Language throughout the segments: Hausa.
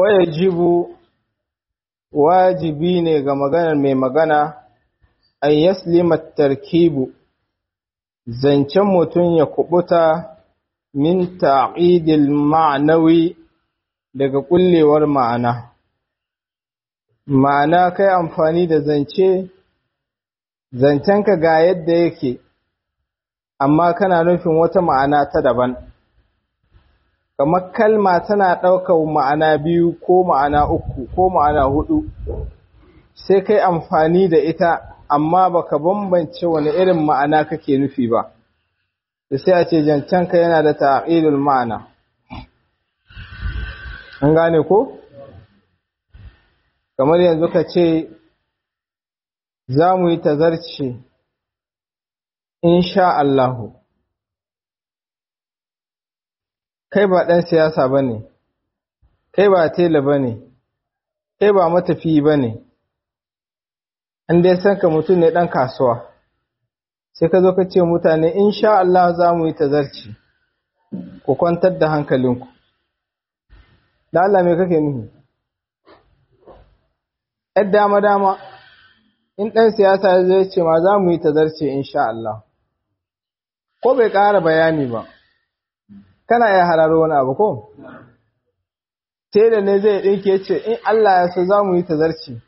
wajibu wajibi ne ga maganar mai magana an yaslima tarkibu zancen mutum ya kubuta min ta'idil ma'nawi daga kullewar ma'ana ma'ana kai amfani da zance zancenka ga yadda yake amma kana nufin wata ma'ana ta daban kamar kalma tana ɗaukar ma'ana biyu ko ma'ana uku ko ma'ana hudu sai kai amfani da ita amma baka bambance wani irin ma'ana kake nufi ba da sai a ce zancenka yana da ta'ilul ma'ana an gane ko kamar yanzu ka ce za mu yi tazarci insha Allahu kai ba ɗan siyasa ba ne kai ba tela ba ne kai ba matafi ba ne an dai san ka mutum ne ɗan kasuwa sai ka zo ka ce mutane insha Allah za mu yi tazarci ku kwantar da hankalinku da Allah me kake nufi ‘yar dama-dama in ɗan siyasa zai ce ma za mu yi tazarce insha Allah ko bai ƙara bayani ba kana iya hararo wani abu ko tela ne zai ɗinke ce in Allah ya so za mu yi tazarce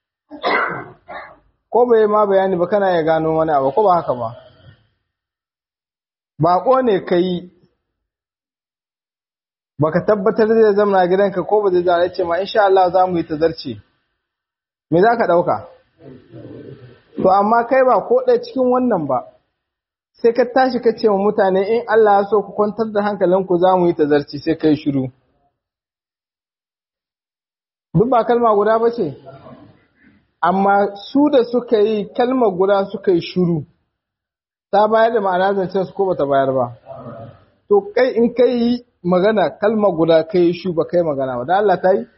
ko bai ma bayani ba kana iya gano wani abu ko ba haka ba baƙo ne ka yi baka tabbatar zai zama gidanka ko ba zai zama ce ma insha Allah za mu yi tazarce me za ka ɗauka to amma kai ba ko ɗaya cikin wannan ba sai ka tashi ka ce wa mutane in Allah ya so ku kwantar da hankalinku za mu yi tazarci sai kai shiru duk ba kalma guda ba ce amma su da suka yi kalma guda suka yi shiru ta bayar da ma'ana zancen su ko ba ta bayar ba to kai in kai yi magana kalma guda kai shu ba kai magana ba da Allah ta yi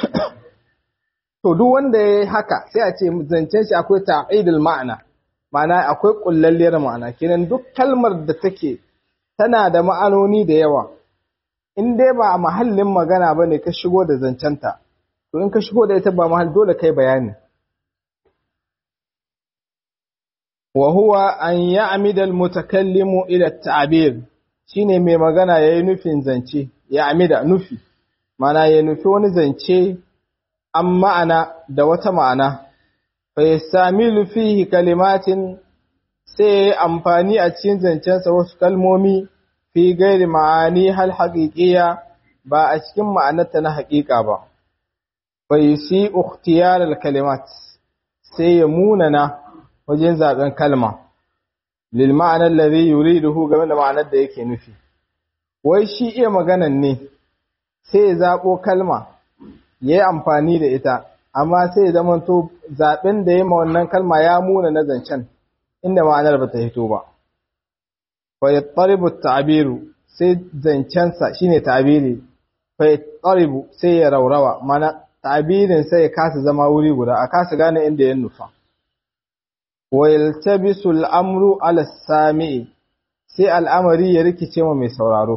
to duk wanda ya yi haka sai a ce zancen shi akwai ta'idul ma'ana ma'ana akwai kullalliyar ma'ana kenan duk kalmar da take tana da ma'anoni da yawa in dai ba a mahallin magana ba ne ka shigo da zancenta to in ka shigo da ita ba mahal dole kai bayani wa huwa an ya'mida al-mutakallimu ila at-ta'bir shine mai magana yayi nufin zance ya amida nufi ma'ana ya nufi wani zance an ma'ana da wata ma'ana fa yastamilu fihi kalimatin sai amfani a cikin zancensa wasu kalmomi fi gairi ma'ani hal haƙiƙiya ba a cikin ma'anarta na haƙiƙa ba fa yusi ikhtiyar al kalimat sai ya munana wajen zaben kalma lil ma'ana alladhi yuriduhu game da ma'anar da yake nufi wai shi iya maganan ne sai ya zabo kalma ya yi amfani da ita, amma sai zama to zaɓen da ya ma wannan kalma ya muna na zancen inda ma'anar ba ta hito ba. Fayattaribu ta'abiru sai zancensa shi ne ta'abiri, fayattaribu sai ya raurawa, mana ta'abirin sai ya kasa zama wuri guda, a kasa gane inda ya nufa. Wayaltabisu al'amru ala sami'i sai al'amari ya rikice ma mai sauraro.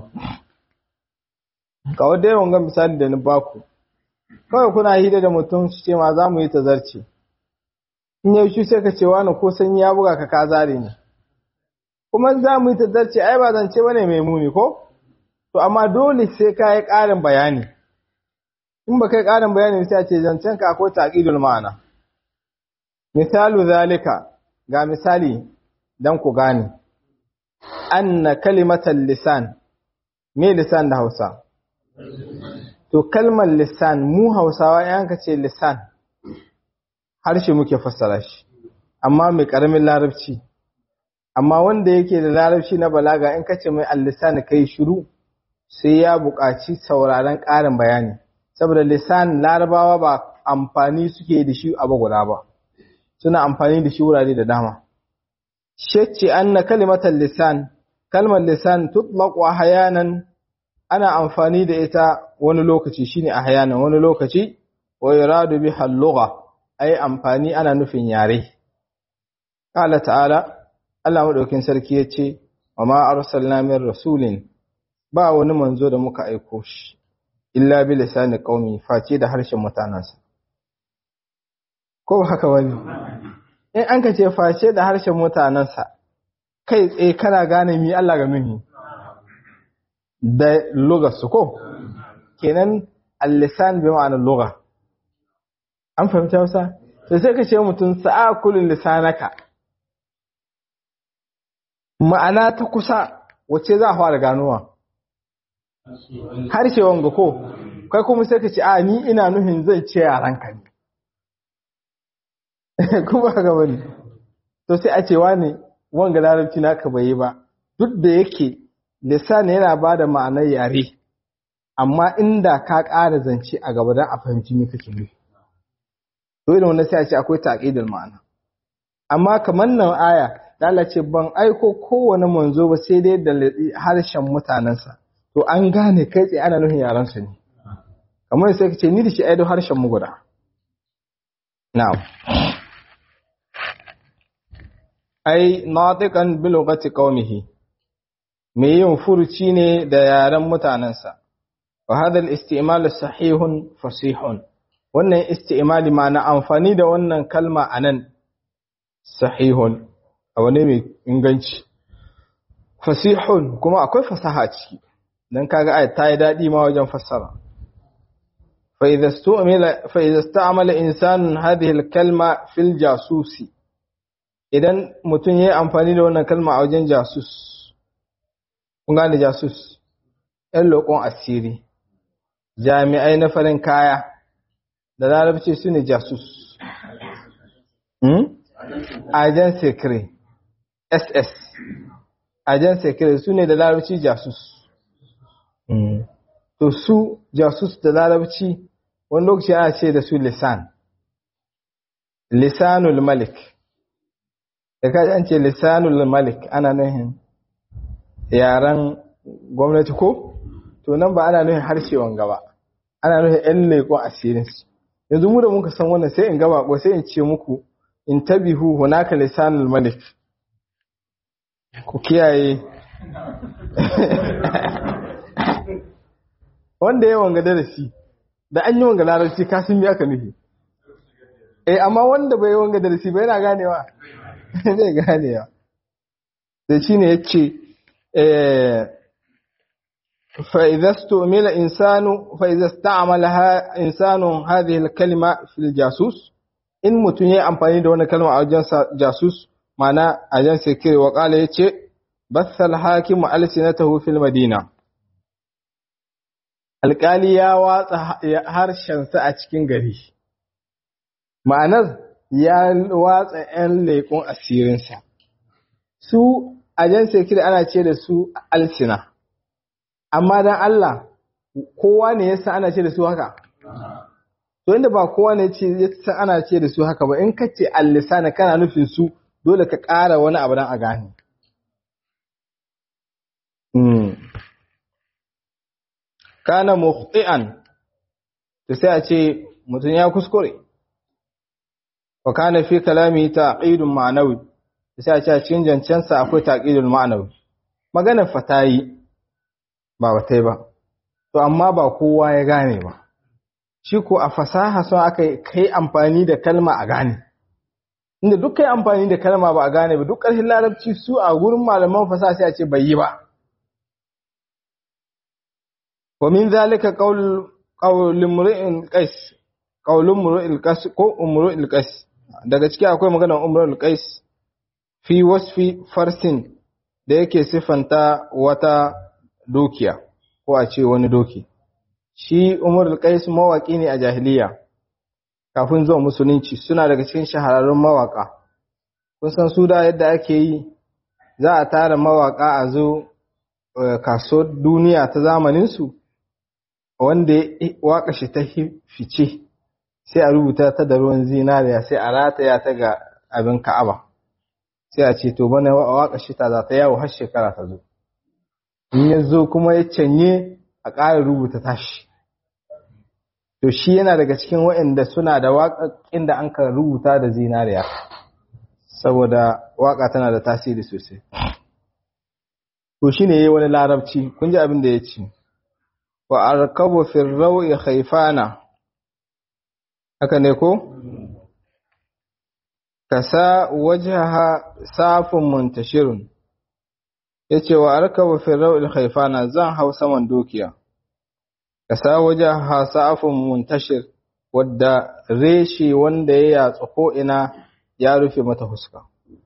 Kawai da yawan ga misali da ni baku. kawai kuna hira da mutum su ce ma za mu yi tazarci in yau shi sai ka ce wani ko sanyi ya buga ka ka zare ne kuma za mu yi tazarci ai ba zance bane mai muni ko to amma dole sai ka yi ƙarin bayani in ba kai ƙarin bayani sai a ce zancen ka akwai taqidul ma'ana misalu zalika ga misali dan ku gane anna kalimatan lisan me lisan da Hausa To kalmar lisan mu Hausawa yanka ce lisan harshe muke fassara shi amma mai karamin larabci amma wanda yake da larabci na balaga in kace mai al-lisan kai shiru sai ya buƙaci sauraron ƙarin bayani saboda lisan larabawa ba amfani suke da shi a guda ba suna amfani da shi wurare da dama shacce anna kalimatal lisan kalmar lisan tutlaqu ahyanan ana amfani da ita wani lokaci shine ahyanan wani lokaci wa yuradu biha al-lugha ai amfani ana nufin yare qala ta'ala Allah madaukin sarki yace wa ma arsalna min rasulin ba wani manzo da muka aiko shi illa bi lisani qaumi face da harshen mutanansa ko haka wani in an ka ce face da harshen mutanansa kai tsaye kana gane mi Allah ga mini da lugarsu ko kenan al-lisan bi ma'anar lugha an fahimta wasa to sai ka ce mutum sa'a kullun lisanaka ma'ana ta kusa wacce za a fara ganowa harshe wanga ko kai kuma sai ka ce a ni ina nuhin zai ce yaranka ne kuma ga bane to sai a ce wani wanga larabci naka bai yi ba duk da yake lisan yana ba da ma'anar yare amma inda ka ƙara zance a gaba don a fahimci me kake nufi to irin wannan sai a ce akwai taqidul ma'ana amma kamar nan aya da Allah ce ban aiko kowane manzo ba sai dai da harshen mutanensa to an gane kai tsaye ana nufin yaran su ne kamar sai ka ce ni da shi aido harshen mu guda na'am ai natiqan bi lughati qaumihi me yin furuci ne da yaren mutanensa wa hadha al-istimal sahihun fasihun wannan istimali ma na amfani da wannan kalma anan sahihun abu ne mai inganci fasihun kuma akwai fasaha ciki dan kaga ayat ta yi dadi ma wajen fassara fa idza stu'mila fa idza sta'mala insanun hadhihi al-kalma fil jasusi idan mutum yayi amfani da wannan kalma a wajen jasus kun gane jasus ɗan lokon asiri jami'ai na farin kaya da larabci su ne jasus ajen sekre ss ajen sekre su ne da larabci jasus to su jasus da larabci wani lokaci ana ce da su lisan lisanul malik da kaji an ce lisanul malik ana nuhin yaren gwamnati ko to nan ba ana nuhin harshe wanga ba ana nuhin yan leƙon asirinsu yanzu mu da muka san wannan sai in gaba ko sai in ce muku in tabihu hunaka lisanul malik ku kiyaye wanda ya wanga darasi da an yi wanga larabci ka sun aka nufi eh amma wanda bai wanga darasi ba yana ganewa zai ganewa da shine yace eh فإذا استعمل إنسان فإذا استعملها إنسان هذه الكلمة في الجاسوس إن متني أمباني دون كلمة أو جنس جاسوس معنى أجنس سكري وقال يتشي بث الحاكم ألسنته في المدينة alƙali ya watsa harshensa a cikin gari ma'anar ya watsa 'yan leƙon asirinsa su ajan sekiri ana ce da su alsina amma dan Allah kowa ne yasa ana ce da su haka to inda ba kowa ne ce yasa ana ce da su haka ba in ka ce al-lisana kana nufin su dole ka ƙara wani abu dan a gane kana mukhti'an to sai a ce mutum ya kuskure wa kana fi kalami taqidun ma'nawi sai a ce a cikin jancensa akwai taqidul ma'nawi maganar fatayi ba batai ba to amma ba kowa ya gane ba shi ko a fasaha sun aka kai amfani da kalma a gane inda duk kai amfani da kalma ba a gane ba duk ƙarshen larabci su a gurin malaman fasaha sai a ce bai yi ba wa min zalika qaul qaul imru'in qais qaul imru'il qais ko imru'il qais daga ciki akwai maganar imru'il qais fi wasfi farsin da yake sifanta wata dukiya ko a ce wani doki shi umar al-qais mawaki ne a jahiliya kafin zuwa musulunci suna daga cikin shahararrun mawaka kun san su da yadda ake yi za a tara mawaka a zo kaso duniya ta zamanin su wanda ya waka shi ta fice sai a rubuta ta da ruwan zinariya sai a rataya ta ga abin ka'aba sai a ce to bana waka shi ta za ta yawo har shekara ta zo in ya zo kuma ya canye a ƙara rubuta tashi to shi yana daga cikin waɗanda suna da waƙaƙin da an ka rubuta da zinariya saboda waƙa tana da tasiri sosai to shi ne ya yi wani larabci kun ji abin da ya ce wa arkabu fi rawi khayfana haka ne ko kasa wajhaha safun muntashirun yace wa arkabu fi rawi khayfana zan hau saman dukiya kasa wajhaha safun muntashir wadda reshe wanda ya yatsu ko ina ya rufe mata fuska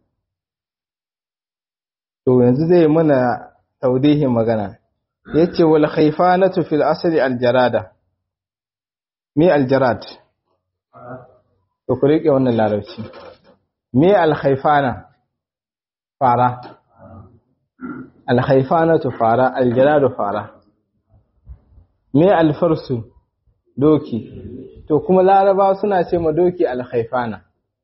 to yanzu zai mana taudihin magana yace wal khayfanatu fil asli al jarada me al jarad to ku rike wannan larabci me al khayfana fara al khayfanatu fara al jaradu fara me al farsu doki to kuma laraba suna ce ma doki al khayfana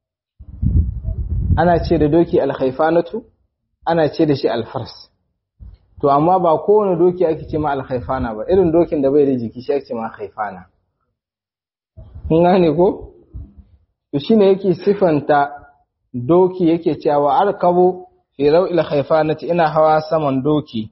ana ce da doki al khayfanatu ana ce da shi al fars to amma ba kowane doki ake ce ma alhaifana ba irin dokin da bai da jiki shi ake ce ma haifana kun gane ko to shine yake sifanta doki yake cewa arkabu fi rawil haifanati ina hawa saman doki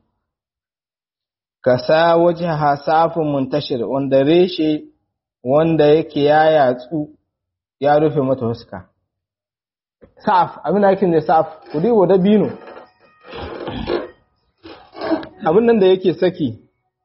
kasa wajha safun muntashir wanda reshe wanda yake ya yatsu ya rufe mata huska saf abin da yake ne saf ku dibo da bino abin nan da yake saki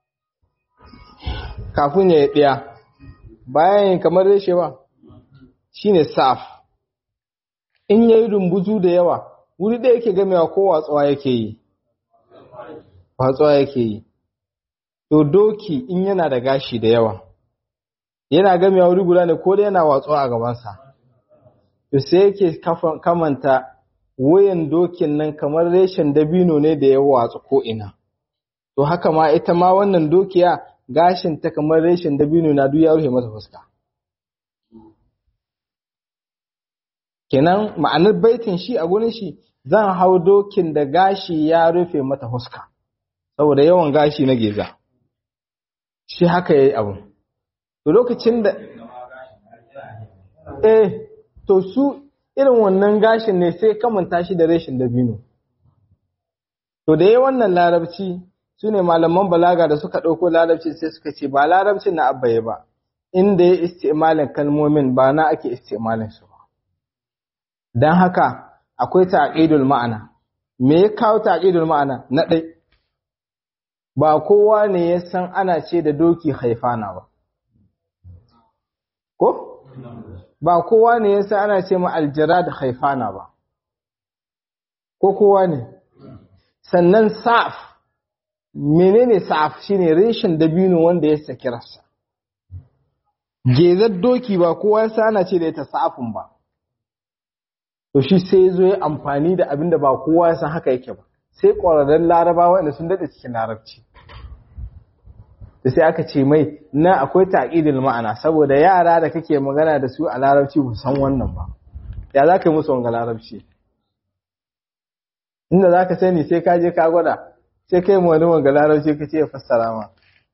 kafin ya yi ɗaya bayan yin kamar reshe ba shi ne saf in ya yi rumbuzu da yawa wuri ɗaya yake gamewa ko watsuwa yake yi watsuwa yake yi to doki in yana da gashi da yawa yana gamewa wuri guda ne ko da yana watsuwa a gabansa to sai yake kamanta wuyan dokin nan kamar reshen dabino ne da ya watsu ko ina to haka ma ita ma wannan dokiya gashin ta kamar reshen dabino na duk ya rufe mata fuska kenan ma'anar baitin shi a gurin shi zan hau dokin da gashi ya rufe mata fuska saboda yawan gashi na geza shi haka yayi abu to lokacin da eh to su irin wannan gashin ne sai kamanta shi da reshen dabino to da yayi wannan larabci su ne malaman balaga da suka ɗauko larabci sai suka ce ba larabcin na abbaye ba inda ya istimalin kalmomin ba na ake istimalin su ba don haka akwai ta'aqidul ma'ana me ya kawo ta'aqidul ma'ana na ɗai ba kowa ne ya san ana ce da doki haifana ba ko ba kowa ne ya san ana ce ma aljara da haifana ba ko kowa ne sannan sa'af menene sa'af shine reshen dabino wanda ya saki rassa gezar doki ba kowa ya sana ce da ita sa'afin ba to shi sai zo ya amfani da abin da ba kowa ya san haka yake ba sai ƙwararren larabawa wanda sun daɗe cikin larabci da sai aka ce mai na akwai taƙidil ma'ana saboda yara da kake magana da su a larabci ba san wannan ba ya za ka yi musu wanga larabci inda za ka sani sai ka je ka gwada sai kai mu wani wanga larabci ka ce ya fassara ma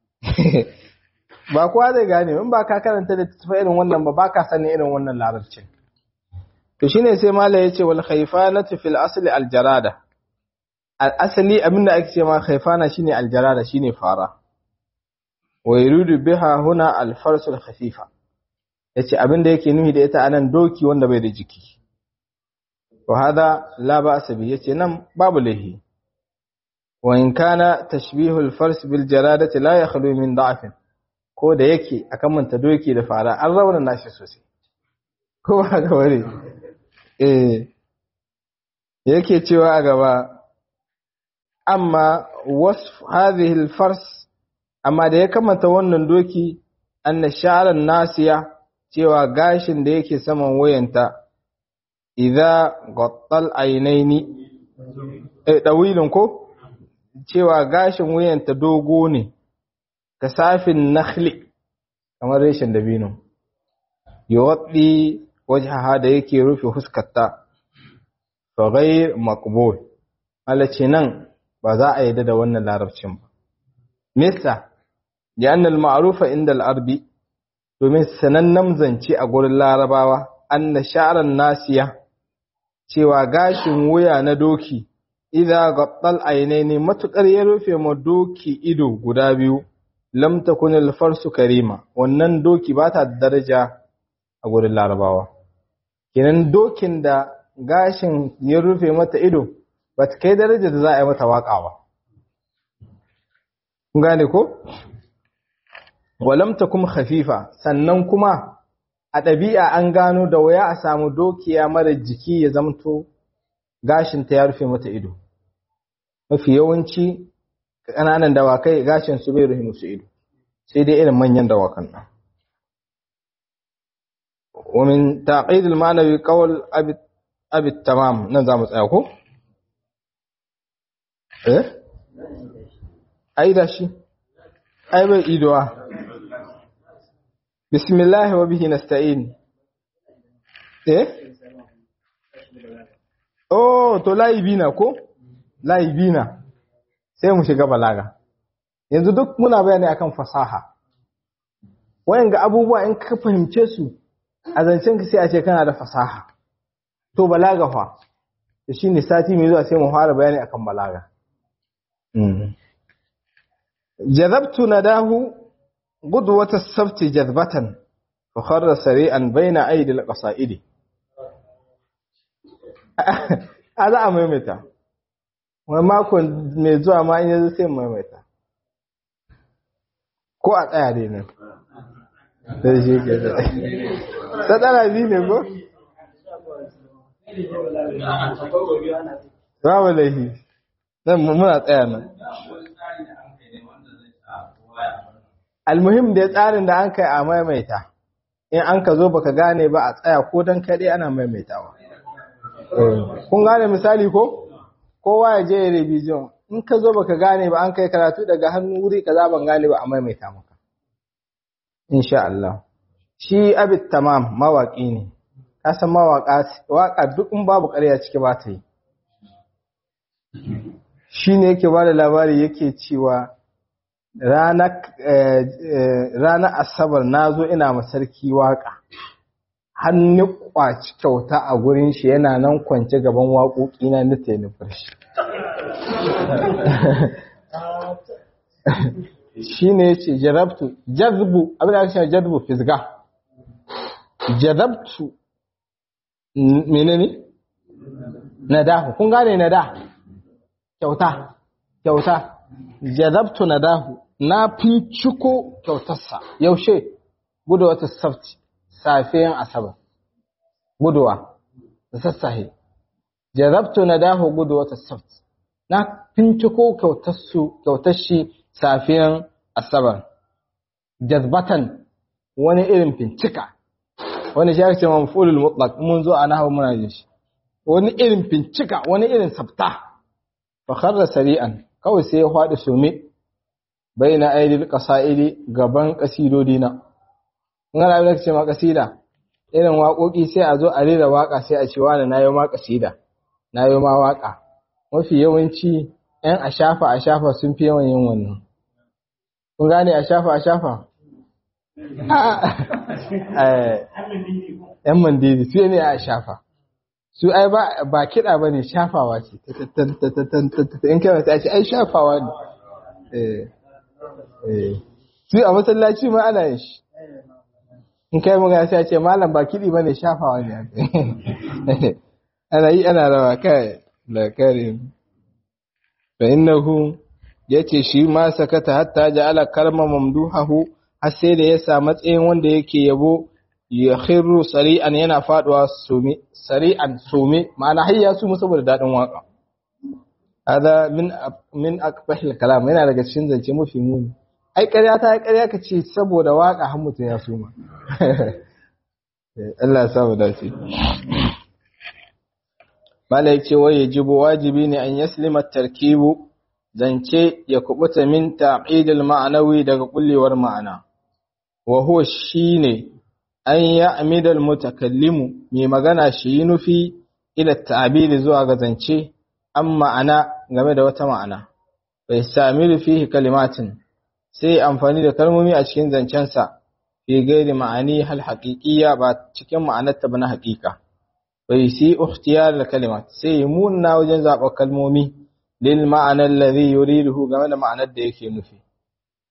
ba kowa zai gane in ba ka karanta da tafi irin wannan ba ba ka sani irin wannan larabcin to shine sai mala ya ce wal khayfanatu fil asli al jarada al asli abinda ake ce ma khayfana shine al jarada shine fara wa yuridu biha huna al farsu al khafifa yace abinda yake nufi da ita anan doki wanda bai da jiki wa hada la ba'sa bi yace nan babu lahi wa in kana tashbihu al fars bil jaradati la yakhlu min da'fin ko da yake akan manta doki da fara an rauna nashi sosai ko ba ga wani eh yake cewa a gaba amma wasf hadhihi al-fars amma da ya kamata wannan doki anna sha'ran nasiya cewa gashin da yake saman wayanta idza ghattal aynaini eh dawilun ko cewa gashin wayanta dogo ne kasafin nakhli kamar reshen dabino yuwaddi wajhaha da yake rufe huskarta fa ghayr maqbul alace nan ba za a yadda da wannan larabcin ba misa lianna al-ma'rufa inda al-arbi domin sanannen zance a gurin larabawa anna sha'ran nasiya cewa gashin wuya na doki idza ghattal aynaini matukar ya rufe ma doki ido guda biyu lam takun al-farsu karima wannan doki ba ta daraja a gurin larabawa kenan dokin da gashin ya rufe mata ido ba ta kai daraja da za a yi mata waka ba kun gane ko walam takum khafifa sannan kuma a ɗabi'a an gano da waya a samu dokiya mara jiki ya zamto gashinta ya rufe mata ido mafi yawanci ƙananan dawakai gashin su bai rufe musu ido sai dai irin manyan dawakan nan ومن تعقيد المعنوي قول أبي, أبي التمام نظام تسأكو إيه أي دا شي أي بي إيدوا بسم الله وبه نستعين إيه Oh, to layibi na ko? Layibi na, sai mu shiga balaga. Yanzu duk muna bayani akan fasaha. Wayan ga abubuwa in ka fahimce su, a zancen ka sai a ce kana da fasaha. To balaga fa, da shi ne sati mai zuwa sai mu fara bayani akan balaga. Jazabtu na dahu gudu wata sabti jazbatan, fa kharra sari'an baina aidil qasa'idi. a za a maimaita wani makon mai zuwa ma in yanzu sai maimaita ko a tsaya dai nan da shi ke da ta tsara biyu ne ko? babu laifi nan muna tsaya nan almuhim da tsarin da an kai a maimaita in an ka zo baka gane ba a tsaya ko don kaɗai ana maimaitawa kun gane misali ko kowa ya je revision in ka zo baka gane ba an kai karatu daga hannu wuri kaza ban gane ba a maimaita maka insha Allah shi abit tamam mawaki ne ka san mawaka waka duk in babu ƙarya ciki ba ta yi shine yake ba da labari yake cewa ranar asabar na zo ina masarki waka hannu kwaci kyauta a gurin shi yana nan kwance gaban waƙoƙi na na taimafar shi shi ne ce jarabtu jazbu abin da aka shi jazbu fisga jarabtu menene nadahu kun gane nada kyauta kyauta jazabtu nadahu na finciko kyautarsa yaushe gudu wata safti safiyan asabar guduwa da sassahe jarabtu na daho gudu wata saft na finciko kyautar shi safiyan asabar jazbatan wani irin fincika wani shi ce mafulul mutlaq mun zo a nahawu muna jin shi wani irin fincika wani irin sabta fa kharra sari'an kawai sai ya faɗi sume baina aidil qasaidi gaban kasidodi na ngana abin da ce ma kasida irin waƙoƙi sai a zo a rera waƙa sai a ce wani na yi ma kasida na yi ma waƙa mafi yawanci ‘yan a shafa a shafa sun fi yawan yin wannan kun gane a shafa a shafa ‘yan mandiri su ne a shafa su ai ba kiɗa ba ne shafawa ce in kai ta ce ai shafawa ne su a masallaci ma ana yin shi in kai magana sai ce malam ba kiɗi ba ne shafawa ne ana yi ana rawa kai da karim fa innahu yace shi ma sakata hatta ja'ala karma mamduhahu har sai da ya sa matsayin wanda yake yabo ya khirru sari'an yana faduwa sumi sari'an sumi ma'ana hayya su mu saboda dadin waka hada min min aqbahil kalam yana daga cikin zance mafi muni ai ƙarya ta ƙarya ka ce saboda waka har mutum ya suma Allah ya sa mu dace Malai ce wai yajibu wajibi ne an yaslima tarkibu zance ya kubuta min ta'idil ma'anawi daga kullewar ma'ana wa huwa shine an ya'mida al-mutakallimu mai magana shi nufi ila ta'biri zuwa ga zance an ma'ana game da wata ma'ana bai sami fihi kalimatin sai amfani da kalmomi a cikin zancensa fi gairi ma'ani hal haqiqiyya ba cikin ma'anarta ba na haƙiƙa bai si ikhtiyar da kalimat sai munna wajen zaɓar kalmomi lil ma'anar ladhi yuriduhu game da ma'anar da yake nufi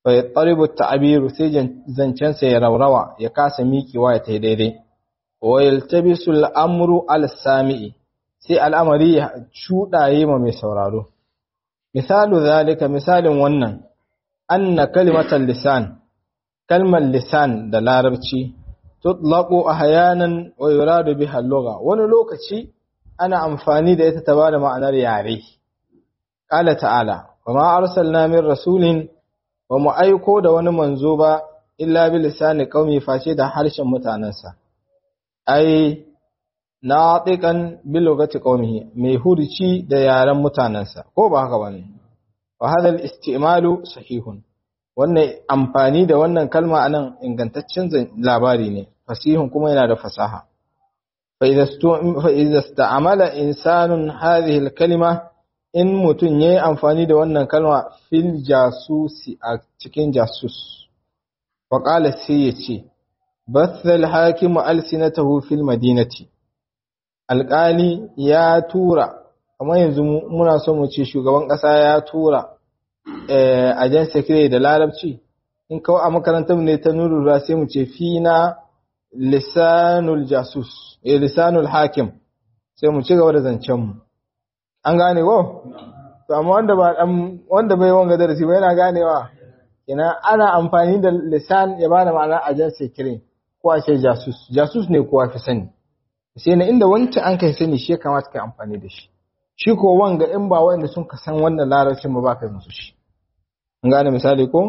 fa yattaribu ta'biru sai zancensa ya raurawa ya kasa miƙewa ya tai daidai wa yaltabisu al-amru al-sami'i sai al'amari ya cuɗaye ma mai sauraro misalu zalika misalin wannan anna kalimatan lisan kalmar lisan da larabci tutlaqu ahyanan wa yuradu biha al-lugha wani lokaci ana amfani da ita ta bada ma'anar yare qala ta'ala wa ma arsalna min rasulin wa mu aiko da wani manzo ba illa bi lisani qaumi face da harshen mutanansa ai natiqan bi lugati qaumihi mai hurci da yaren mutanansa ko ba haka bane wa hadha al-istimalu sahihun wannan amfani da wannan kalma anan ingantaccen labari ne fasihun kuma yana da fasaha fa idza ista'mala insanun hadhihi al-kalima in mutun yayi amfani da wannan kalma fil jasusi a cikin jasus wa qala sai yace batha al-hakimu alsinatahu fil madinati alqali ya tura kamar yanzu muna so mu ce shugaban kasa ya tura ajen secretary da larabci in kawo a makarantar ne ta nurura sai mu ce fina lisanul jasus eh lisanul hakim sai mu ci gaba da zancen mu an gane ko to amma wanda ba dan wanda bai wanga darasi ba yana ganewa ina ana amfani da lisan ya bada ma'ana ajen secretary ko a ce jasus jasus ne kowa fi sani sai na inda wancan an kai sani shi ya kamata kai amfani da shi shi ko wanga in ba wanda sun ka san wannan larabcin ba ba ka musu shi an gane misali ko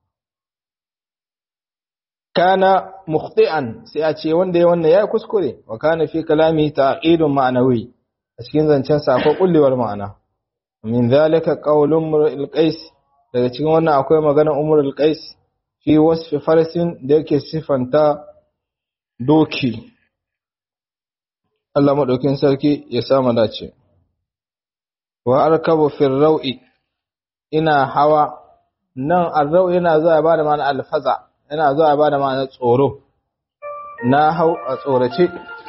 kana mukhti'an sai a ce wanda ya wannan yayi kuskure wa kana fi kalami ta'qidun ma'nawi a cikin zancen sa akwai kullewar ma'ana min zalika qawlun mur'il qais daga cikin wannan akwai maganar umrul qais fi wasfi farsin da yake sifanta doki Allah madaukin sarki ya samu dace wa arkabu fil raw'i ina hawa nan arrau yana zuwa ba da ma'ana alfaza yana zuwa ba da ma'ana tsoro na hau a tsorace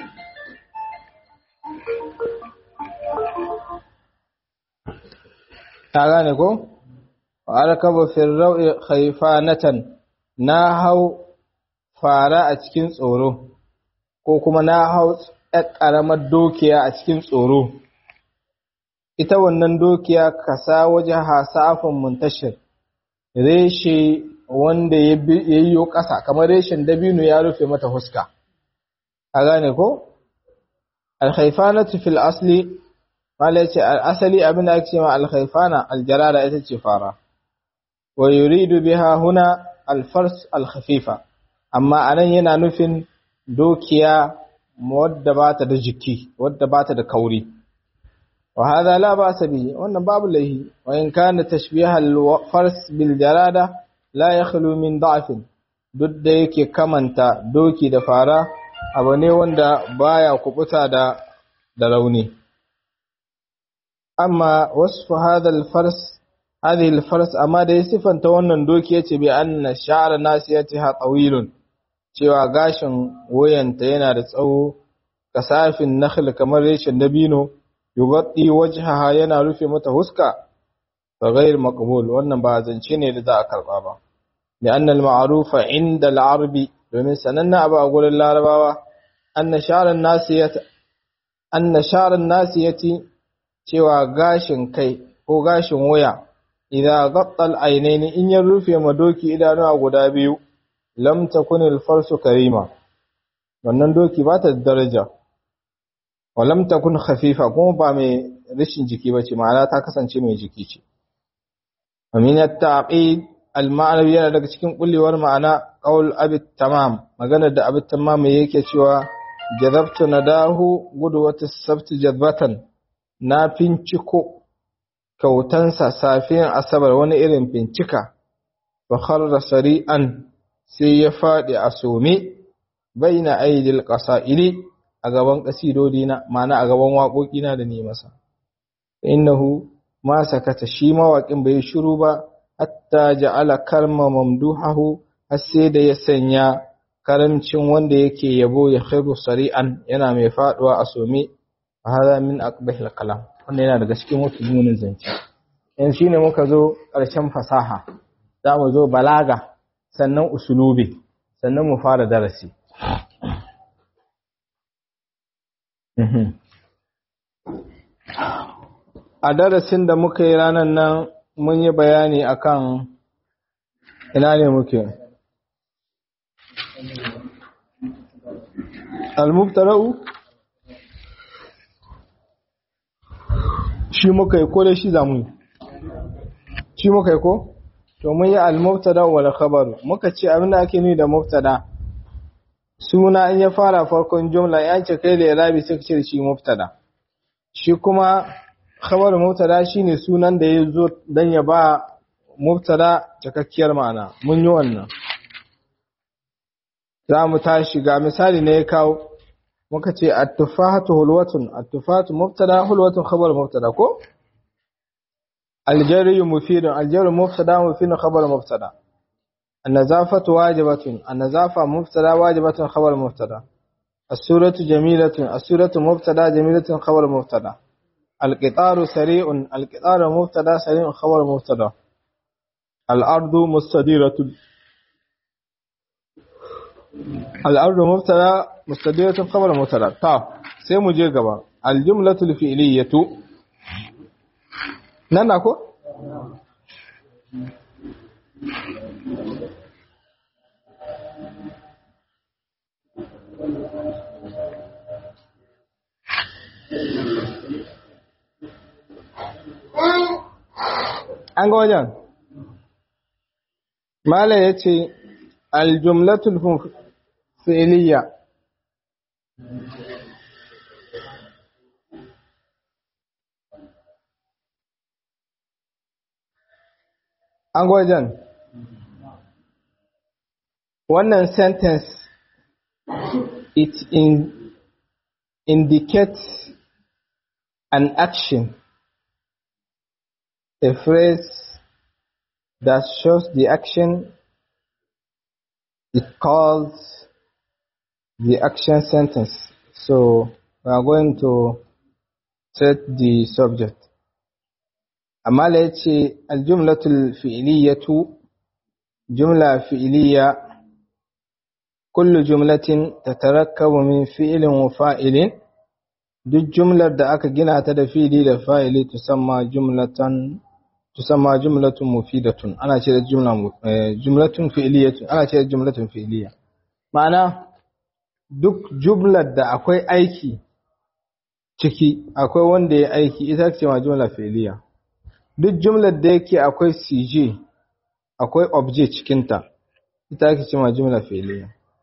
ta gane ko wa arkabu fil raw'i khayfanatan na hau fara a cikin tsoro ko kuma na hau ƙaramar dokiya a cikin tsoro ita wannan dokiya kasa waje hasafin muntashir reshe wanda ya yiwo ƙasa kamar reshen dabino ya rufe mata huska a gane ko alkhaifanatu fil asli mala yace asali abin da ake cewa alkhaifana aljarara ita ce fara wa yuridu biha huna alfars alkhafifa amma anan yana nufin dokiya wadda bata da jiki wadda bata da kauri وهذا لا بأس به وأن باب له وإن كان تشبيه الفرس بالجرادة لا يخلو من ضعف duk da yake kamanta doki da fara abu ne wanda baya kubuta da da rauni amma wasfu hadha al-fars hadhihi al-fars amma da ya sifanta wannan doki yace bi anna sha'ra nasiyatiha tawilun cewa gashin wayanta yana da tsawo kasafin nakhl kamar reshen dabino yugatti wajhaha yana rufe mata huska fa ghayr maqbul wannan ba zance ne da za a karba ba li'anna al-ma'rufa 'inda al-arbi domin sananna abu a gurin larabawa anna sha'ran nasiyat anna sha'ran nasiyati cewa gashin kai ko gashin waya idan gatta al-aynaini in ya rufe ma doki idanuwa guda biyu lam takun al-farsu karima wannan doki ba ta da daraja walam takun khafifa kuma ba mai rashin jiki bace ma'ana ta kasance mai jiki ce amin at-taqid al-ma'nawi yana daga cikin kullewar ma'ana qaul abi tamam maganar da abi tamam yake cewa jazabtu nadahu gudwat as-sabt jazbatan na finciko kautansa safiyan asabar wani irin fincika fa kharra sari'an sai ya fadi a some baina aidil qasaili a gaban kasidodi na ma'ana a gaban waƙoƙi na da ni masa innahu ma sakata shi mawaƙin bai shiru ba hatta ja'ala kalma mamduhahu har sai da ya sanya karamcin wanda yake yabo ya khairu sari'an yana mai faduwa a some hada min aqbahil kalam wannan yana daga cikin mafi munin zance yanzu shine muka zo ƙarshen fasaha za mu zo balaga sannan usulubi sannan mu fara darasi a darasin da muka yi ranar nan mun yi bayani akan ina ne muke al-mubtara'u shi muka yi ko da shi zamu yi shi muka yi ko to mun yi al-mubtada wal khabar muka ce abinda ake nuni da mubtada suna in ya fara farkon jumla ya ce kai da irabi sai ce shi mubtada shi kuma khabar mubtada shine sunan da ya zo dan ya ba mubtada cikakkiyar ma'ana mun yi wannan za mu tashi ga misali ne ya kawo muka ce at-tufahatu hulwatun at-tufahatu mubtada hulwatun khabar mubtada ko الجري مفيد الجر مبتدا مفيد خبر مبتدا النظافة واجبة النظافة مبتدا واجبة خبر مبتدا السورة جميلة السورة مبتدا جميلة خبر مبتدا القطار سريع القطار مبتدا سريع خبر مبتدا الأرض مستديرة الأرض مبتدا مستديرة خبر مبتدا طب سيمو جي gaba الجملة الفعلية nan na ko? an ga wajen mala ya ce aljumlatul fi'liya an ga wajen wannan sentence it in, indicates an action a phrase that shows the action it calls the action sentence so we are going to set the subject amma la yace aljumlatul fi'liyatu jumla fi'liya kullu jumlatin tatarakkabu min fi'lin wa fa'ilin duk jumlar da aka gina ta da fi'li da fa'ili tusamma jumlatan tusamma jumlatun mufidatun ana ce da jumla jumlatun fi'liyatun ana ce da jumlatun fi'liya ma'ana duk jumlar da akwai aiki ciki akwai wanda ya aiki ita ce ma jumla fi'liya duk jumlar da yake akwai cj akwai object cikinta ita ake ce ma jumla fi'liya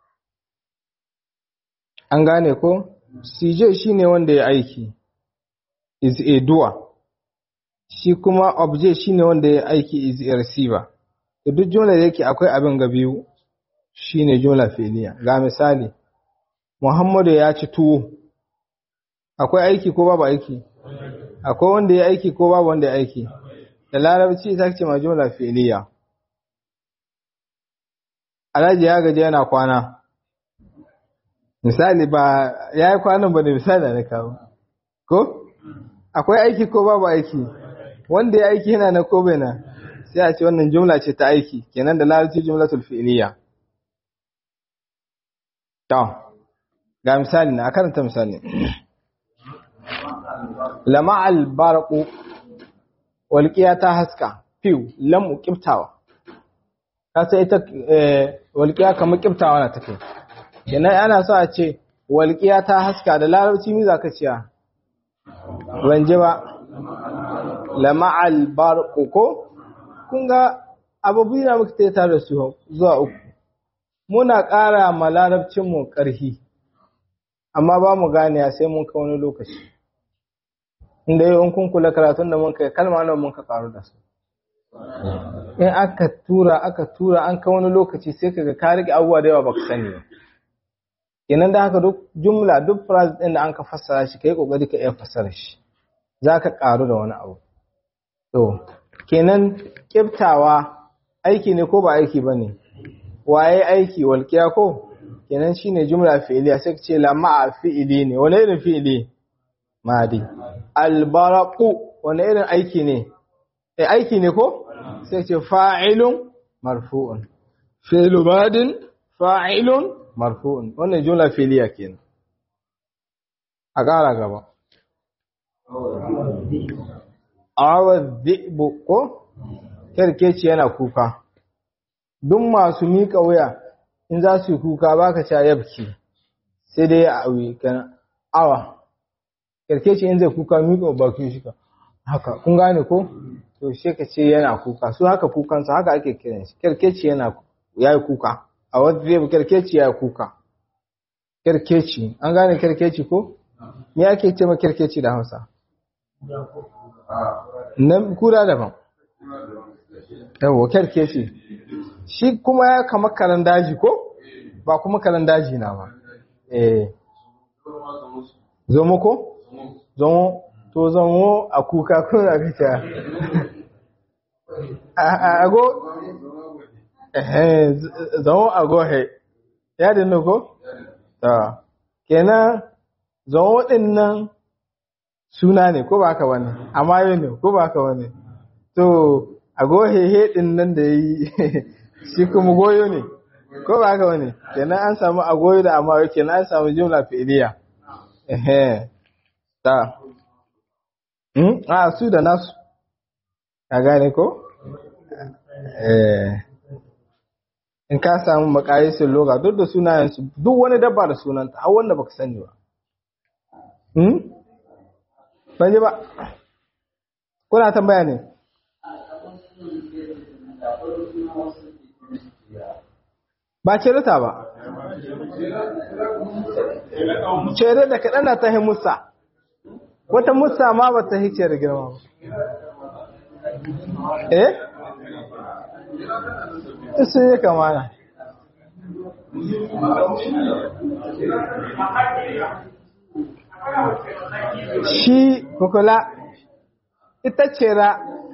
an gane ko cj shine wanda ya aiki is a doer shi kuma object shine wanda ya aiki is a receiver da duk jumla da yake akwai abin ga biyu shine jumla fi'liya ga misali Muhammadu ya ci tuwo akwai aiki ko babu aiki akwai wanda ya aiki ko babu wanda ya aiki da larabci ita ce ma jumla fi'liya Alhaji ya gaji yana kwana misali ba ya yi kwanan ba da misali da kawo ko akwai aiki ko babu aiki wanda ya aiki yana na ko bai na sai a ce wannan jumla ce ta aiki kenan da larabci jumlatul fi'liya to ga misali na karanta misali lama albarqu walqiya ta haska fiw lam qibtawa ka sai ita walqiya kamar qibtawa na take kenan ana so a ce walqiya ta haska da larabci mi zaka ciya ban ji ba lama albarqu ko kun ga abubuwa na muka ta tare da su zuwa uku muna ƙara ma larabcinmu ƙarfi amma ba mu gane sai mun ka wani lokaci inda yau in kun kula karatun da mun kai kalma nan mun ka karu da su in aka tura aka tura an ka wani lokaci sai kaga ka rike abubuwa da yawa baka sani ba kenan da haka duk jumla duk phrase din da an ka fassara shi kai kokari ka iya fassara shi zaka karu da wani abu to kenan kiftawa aiki ne ko ba aiki bane waye aiki walqiya ko kenan shine jumla fi'iliya sai ce la ma'a fi'ili ne wani irin fi'ili madi albaraqu wani irin aiki ne eh aiki ne ko sai ce fa'ilun marfu'un fi'lu madin fa'ilun marfu'un wannan jumla fi'liya kenan a ƙara gaba awar zibu ko kerkeci yana kuka duk masu miƙa wuya in za su yi kuka baka ca yabki sai dai a awi kana awa kerkeci in zai kuka miƙa bakin shi ka haka kun gane ko to shi ka ce yana kuka su haka kukansa haka ake kiran shi kerkeci yana yayi kuka a wata zai kerkeci yayi kuka kerkeci an gane kerkeci ko me ake ce ma kerkeci da Hausa nan kura daban yawo kerkeci shi kuma ya kama karan daji ko ba kuma karan daji na ba eh zomo ko zomo to zomo a kuka kuna fita ago eh zomo ago he ya dinno ko ta kenan zomo din nan suna ne ko ba haka wani amma yau ne ko ba haka wani to ago he he din nan da yi shi kuma goyo ne ko ba haka wani kenan an samu agoyo da amma kenan an samu jumla fi'liya ehe ta hmm a su da nasu ka gane ko eh in ka samu makayisin loga duk da sunayen su duk wani dabba da sunanta har wanda baka sani ba hmm ban ji ba kuna tambaya ne ba cerata ba cere da kaɗan na ta musa wata musa ma ba ta hice da girma ba eh sun yi kamana shi kukula ita cera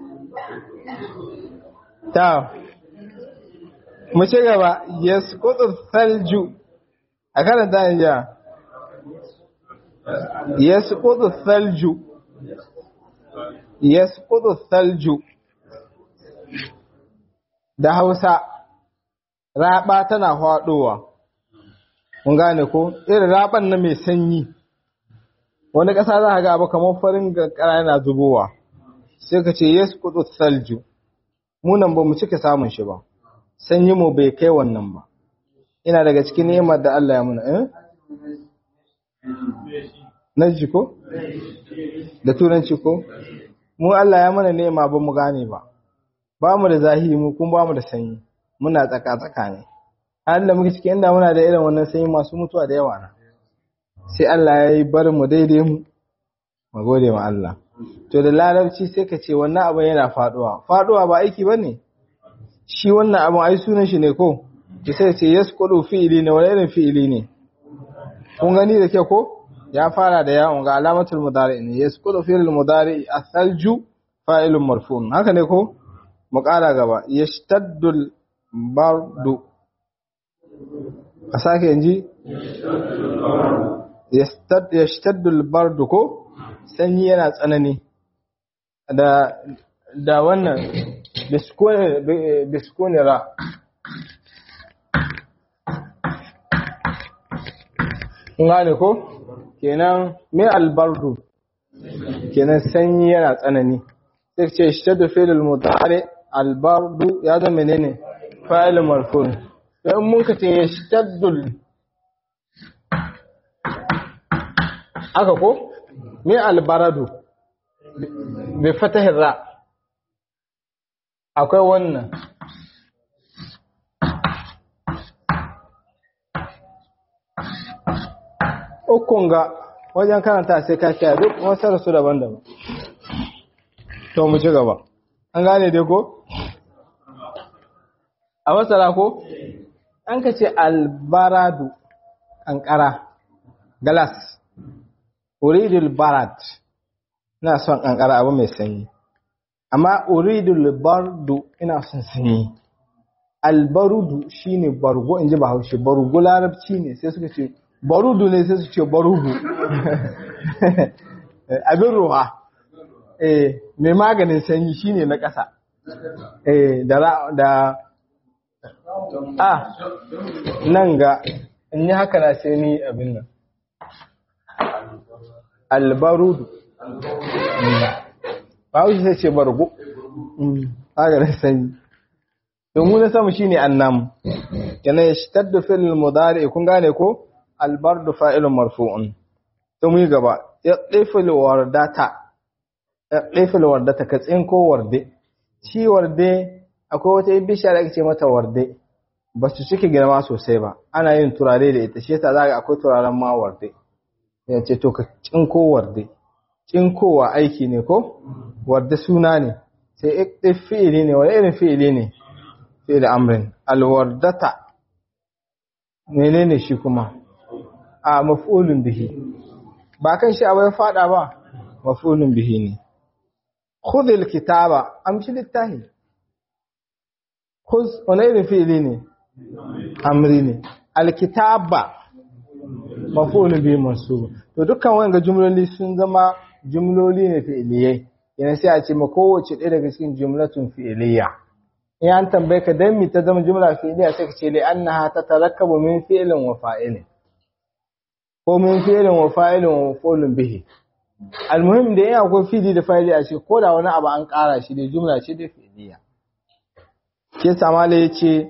ta mu ci gaba yasqutu thalju a karanta ne ja yasqutu thalju yasqutu thalju da Hausa raba tana faɗowa mun gane ko irin raban na mai sanyi wani ƙasa za ka ga abu kamar farin ƙara yana zubowa sai ka ce yasqutu thalju mu nan ba mu cika samun shi ba sanyi mu bai kai wannan ba ina daga cikin ni'imar da Allah ya muna eh na ji ko da turanci ko mu Allah ya mana ni'ima ba mu gane ba ba mu da zahiri mu kuma ba mu da sanyi muna tsaka tsaka ne halin da muke cikin inda muna da irin wannan sanyi masu mutuwa da yawa na sai Allah ya yi bar mu daidai mu mu gode ma Allah to da larabci sai ka ce wannan abin yana faduwa faduwa ba aiki bane shi wannan abin ai sunan shi ne ko ki sai ce yasqulu fi'ili ne wani irin fi'ili ne kun gani da ke ko ya fara da yawon ga alamatul mudari ne yasqulu fi'il mudari athalju fa'ilun marfu'un haka ne ko mu kara gaba yashtaddul bardu a sake yanji yashtaddul bardu ko sanyi yana tsanani da da wannan biskone ra gane ko kenan mai albardu kenan sanyi yana tsanani sai ce shi da filin mutare albardu ya zama menene fa'ilin marfun don mun ka ce ya shaddul aka ko mai albaradu bai fatahin ra akwai wannan ukun ga wajen karanta sai ka kiyaye duk wasu su daban-daban to mu ci gaba an gane dai ko a masara ko an ka ce albaradu kankara galas uridul barat ina son kankara abu mai sanyi amma uridul bardu ina son sanyi albarudu shine bargo inji bahaushe bargo larabci ne sai suka ce barudu ne sai su ce barudu abin ruwa eh mai maganin sanyi shine na ƙasa eh da da a nan ga in yi haka na sai ni abin nan albarudu ba wuce sai ce bargo haka da sanyi domin na samu shine annam yana ya shitar da filin mudari kun gane ko albardu fa'ilun marfu'un to mu yi gaba ya ɗefil wardata ya ɗefil wardata ka tsinko warde shi warde akwai wata bishiya da ake ce mata warde ba su cike girma sosai ba ana yin turare da ita shi yasa za ga akwai turaren ma warde ya ce to ka tsinko warde tsinkowa aiki ne ko warde suna ne sai iktif fi'ili ne wani irin fi'ili ne fi'il amrin alwardata menene shi kuma a maf'ulun bihi ba kan shi abai fada ba maf'ulun bihi ne khudhil kitaba amshi littahi khuz wani irin fi'ili ne amri ne alkitaba maf'ulun bihi mansub to dukkan wanga jumloli sun zama jumloli ne fi'iliyai yana sai a ce ma kowace ɗaya daga cikin jumlatun fi'iliya in an tambaye ka dan mi ta zama jumla fi'iliya sai ka ce li annaha tatarakkabu min fi'lin wa fa'ilin ko min fi'lin wa fa'ilin wa maf'ulun bihi almuhim da yana akwai fi'li da fa'ili a ce ko da wani abu an ƙara shi da jumla ce da fi'iliya ke samala yace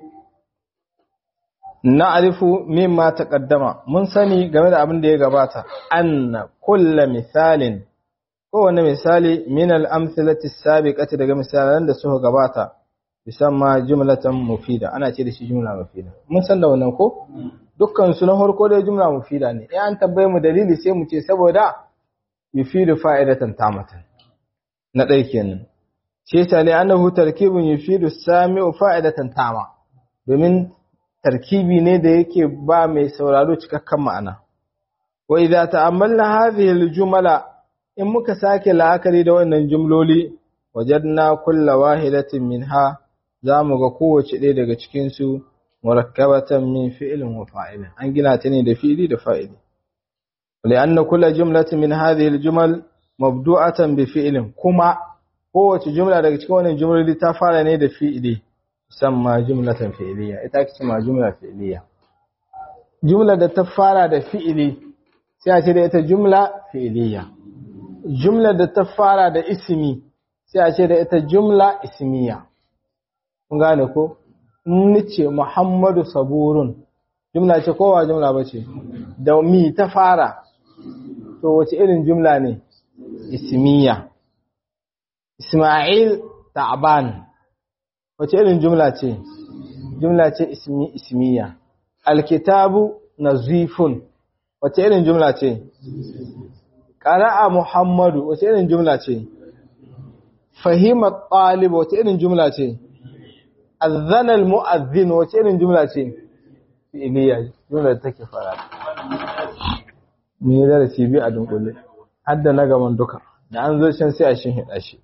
na'rifu mimma taqaddama mun sani game da abin da ya gabata anna kullu misalin kowane misali min al-amthilati as-sabiqati daga misalan da suka gabata yusamma jumlatan mufida ana ce da shi jumla mufida mun san da wannan ko dukkan su na farko da jumla mufida ne in an tabbaye mu dalili sai mu ce saboda yufidu fa'idatan tamatan na dai kenan ce ta li annahu tarkibun yufidu sami'u fa'idatan tama domin tarkibi ne da yake ba mai sauraro cikakken ma'ana wa idza ta'ammalna hadhihi al-jumla in muka sake la'akari da wannan jumloli wajadna kulla wahidatin minha za mu ga kowace ɗaya daga cikinsu murakkabatan min fi'ilin wa fa'ilin an gina ta ne da fi'ili da fa'ili li'anna kulla jumlatin min hadhihi al-jumal mabdu'atan bi fi'ilin kuma kowace jumla daga cikin wannan jumloli ta fara ne da fi'ili musamman jumlatan fi'iliya ita ake cewa jumla fi'iliya jumla da ta fara da fi'ili sai a ce da ita jumla fi'iliya jumla da ta fara da ismi sai a ce da ita jumla ismiya kun gane ko nice muhammadu saburun jumla ce kowa jumla ba ce da mi ta fara to wace irin jumla ne ismiya isma'il ta'ban wace irin jumla ce jumla ce ismi ismiya alkitabu nazifun wace irin jumla ce qara'a muhammadu wace irin jumla ce fahima talib wace irin jumla ce azana almu'adhdhin wace irin jumla ce fi'liya jumla da take fara me da darasi bi a dunkule hadda na gaban duka da an zo can sai a shin hida shi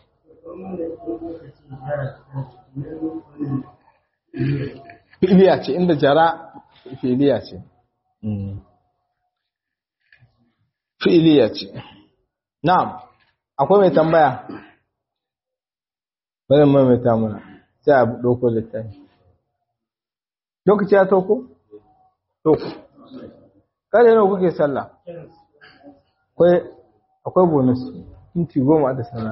fi'liya ce inda jara fi'liya ce fi'liya ce na'am akwai mai tambaya bari mai mai tamuna sai a ɗauko littafi lokaci ya tauko? tauko kada yana kuke sallah akwai bonus minti goma da sana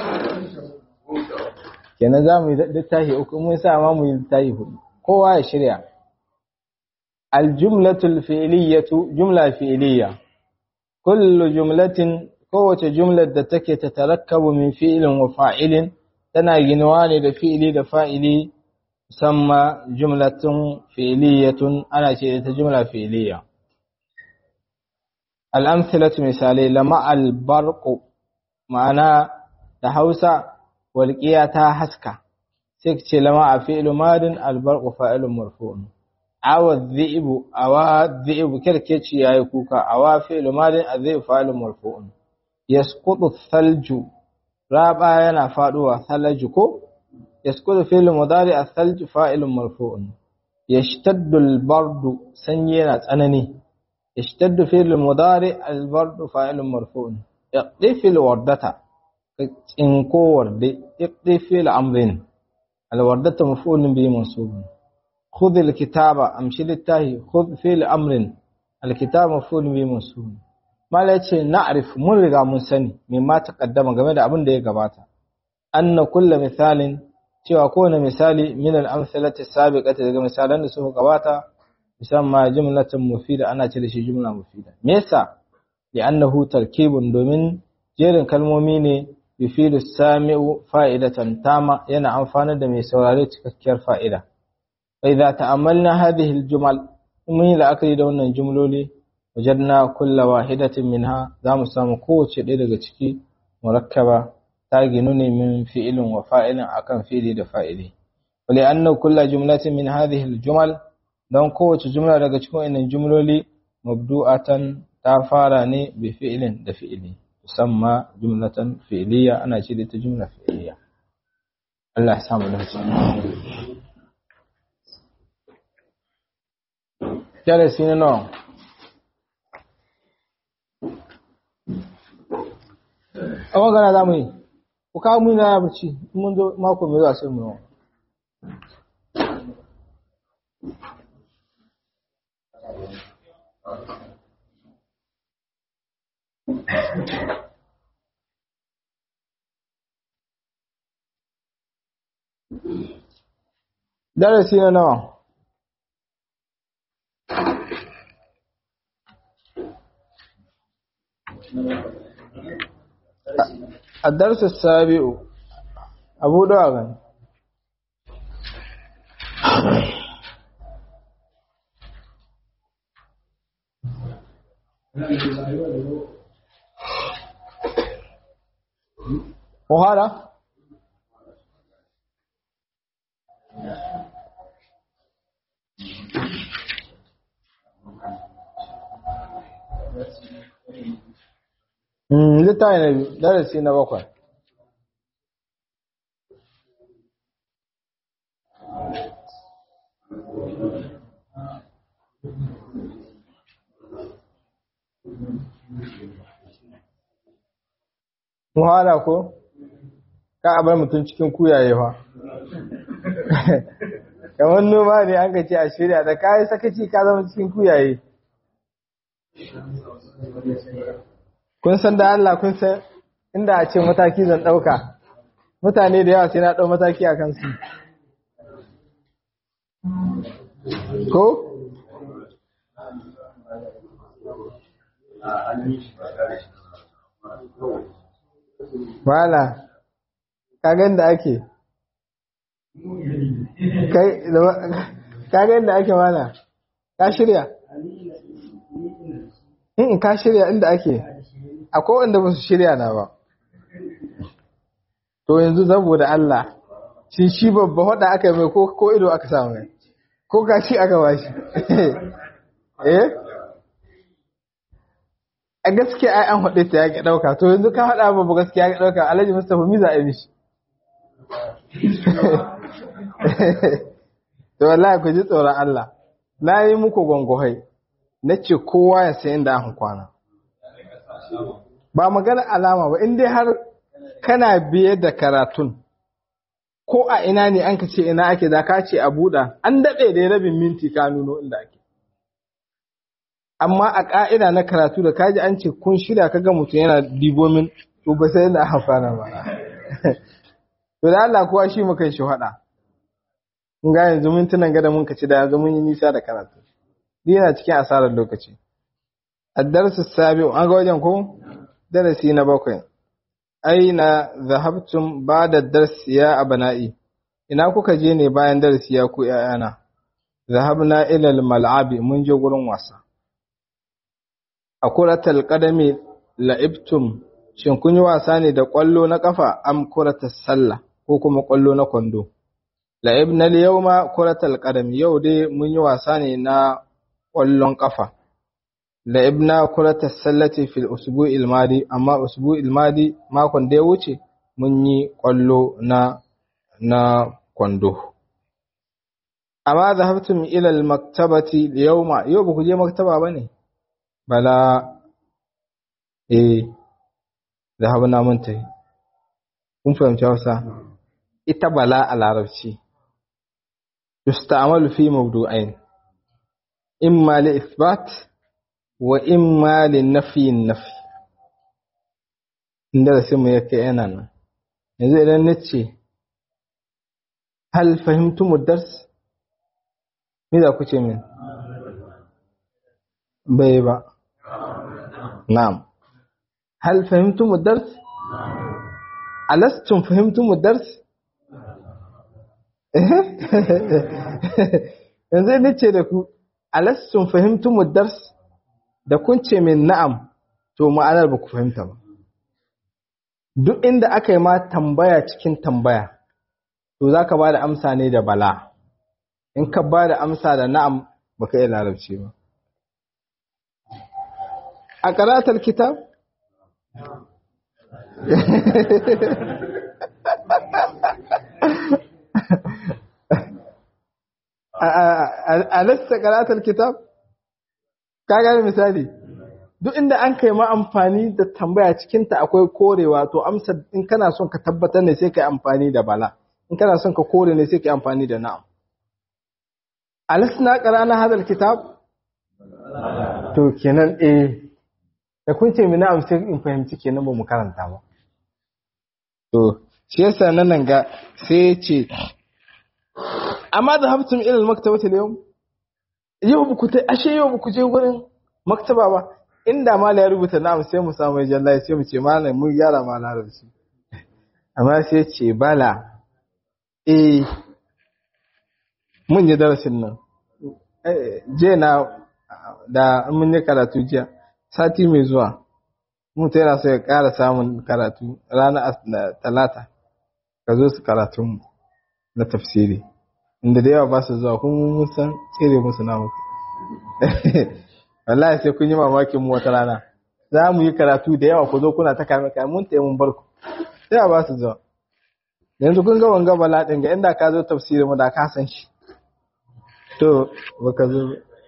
kenan za mu yi littafi uku mun sa ma mu yi littafi hudu kowa ya shirya aljumlatul fi'liyatu jumla fi'liya kullu jumlatin kowace jumlar da take ta tarakkabu min fi'ilin wa fa'ilin tana ginuwa ne da fi'ili da fa'ili musamman jumlatun fi'iliyatun ana ce ta jumla fi'iliya al'amthilatu misalai lama albarku ma'ana da hausa walƙiya ta haska sai ce lama a fi'ilu madin albarku fa'ilun marfu'un awa dhi'bu awa dhi'bu kirkeci yayi kuka awa fi'lu madin adhi'bu fa'ilun marfu'un yasqutu thalju raba yana faduwa thalju ko yasqutu fi'lu mudari athalju fa'ilun marfu'un yashtaddu albardu sanyi yana tsanani yashtaddu fi'lu mudari albardu fa'ilun marfu'un iqdi alwardata tsinko warde iqdi fi'lu amrin alwardata maf'ulun bihi mansubun khudh alkitaba amshi littahi khudh fi'l amrin alkitab maf'ul bi mansub mala yace na'rif mun riga mun sani mimma taqaddama game da abin da ya gabata anna kullu misalin cewa kowane misali min al-amsalati sabiqati daga misalan da suka gabata musamman jumlatan mufida ana ce da shi jumla mufida me yasa li'annahu tarkibun domin jerin kalmomi ne yufidu sami'u fa'idatan tama yana amfana da mai saurare cikakkiyar fa'ida fa idza ta'ammalna hadhihi al-jumal mun yi la'akari da wannan jumloli wajadna kulla wahidatin minha zamu samu kowace ɗaya daga ciki murakkaba ta ginu ne min fi'ilin wa fa'ilin akan fi'ili da fa'ili wa li'anna kulla jumlatin min hadhihi al-jumal don kowace jumla daga cikin wannan jumloli mabdu'atan ta fara ne bi fi'ilin da fi'ili tusamma jumlatan fi'liya ana ce da ta jumla fi'liya Allah ya samu dace darasi na nawa a magana za mu yi ku kawo mu na barci mun zo mako mai zuwa sai mu yi darasi na nawa الدرس السابع أبو داغن وهذا littafi na biyu darasi na bakwai muhala ko ka abar mutum cikin kuyaye fa kamar noma ne an gaci a shirya da kayi sakaci ka zama cikin kuyaye kun san da Allah kun san inda a ce mataki zan ɗauka mutane da yawa sai na ɗau mataki a kansu ko? wala kagan da ake kagan da ake wala ka shirya in ka shirya inda ake akwai wanda ba su shirya na ba to yanzu saboda Allah shi shi babba hada aka mai ko ko ido aka samu mai ko gashi aka bashi eh a gaskiya ai an hade ta yake dauka to yanzu ka hada babba gaskiya yake dauka Alhaji Mustafa mi za a yi mishi to wallahi ku ji tsoron Allah na yi muku gongohai nace kowa ya san inda aka kwana ba magana alama ba in dai har kana biye da karatun ko a ina ne an ka ce ina ake da ka ce a buɗa an daɗe da rabin minti ka nuno inda ake amma a ƙa'ida na karatu da kaji an ce kun shirya ka ga mutum yana dibomin to ba sai yana amfana ba to da Allah kowa shi muka shi haɗa mun ga yanzu mintunan gada mun kaci da yanzu mun yi nisa da karatu yana cikin asarar lokaci الدرس السابع an ga wajen ko darasi na bakwai aina zahabtum ba'da dars ya abana'i ina kuka je ne bayan darasi ya ku ƴaƴana zahabna ila al-mal'abi mun je gurin wasa akuratal qadami la'ibtum shin kun yi wasa ne da kwallo na kafa am kuratas sallah ko kuma kwallo na kwando la'ibna al-yawma kuratal qadami yau dai mun yi wasa ne na kwallon kafa la'ibna kurata sallati fil usbu'il madi amma usbu'il madi makon da ya wuce mun yi kwallo na na kwando amma zahabtum ila al maktabati yawma yau ba ku je maktaba bane bala eh zahabna mun tai kun fahimci Hausa ita bala a larabci yusta'malu fi mawdu'ain imma li ithbat wa imma li nafi nafi inda da sai mu yake yana nan yanzu idan nace hal fahimtum ad-dars me za ku ce min bai ba na'am hal fahimtum ad-dars alastum fahimtum ad-dars yanzu ne ce da ku alastum fahimtum ad-dars da kun ce min na'am to ma'anar ba ku fahimta ba duk inda aka yi ma tambaya cikin tambaya to zaka ba da amsa ne da bala in ka ba da amsa da na'am baka iya larabci ba a karatar kitab a lasta karatar kitab ka gane misali duk inda an kai ma amfani da tambaya cikinta akwai korewa to amsa in kana son ka tabbatar ne sai ka yi amfani da bala in kana son ka kore ne sai ka yi amfani da na'am alasna qara'na hadal kitab to kenan eh da kun ce mi na'am sai in fahimci kenan ba mu karanta ba to shi yasa nan nan ga sai ya ce amma da habtum ila al-maktabati al-yawm yau ba ku ta ashe yau ba ku je gurin maktaba ba inda mala ya rubuta na'am sai mu samu jalla sai mu ce malam mun gyara ma larabci amma sai ce bala eh mun yi darasin nan je na da mun yi karatu jiya sati mai zuwa mutu yana so ya ƙara samun karatu ranar talata ka zo su karatun na tafsiri inda da yawa ba su zuwa kuma mun san tsere musu na muku wallahi sai kun yi mamakin mu wata rana za mu yi karatu da yawa ku zo kuna ta kame kame mun taya mun barku sai ba su zuwa yanzu kun ga wanga bala din ga inda ka zo tafsiri mu da ka san shi to baka zo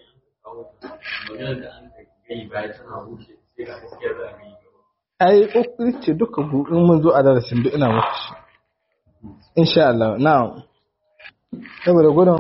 ai kokari ce duka in mun zo a darasin duk ina muku shi insha Allah na'am saboda gudun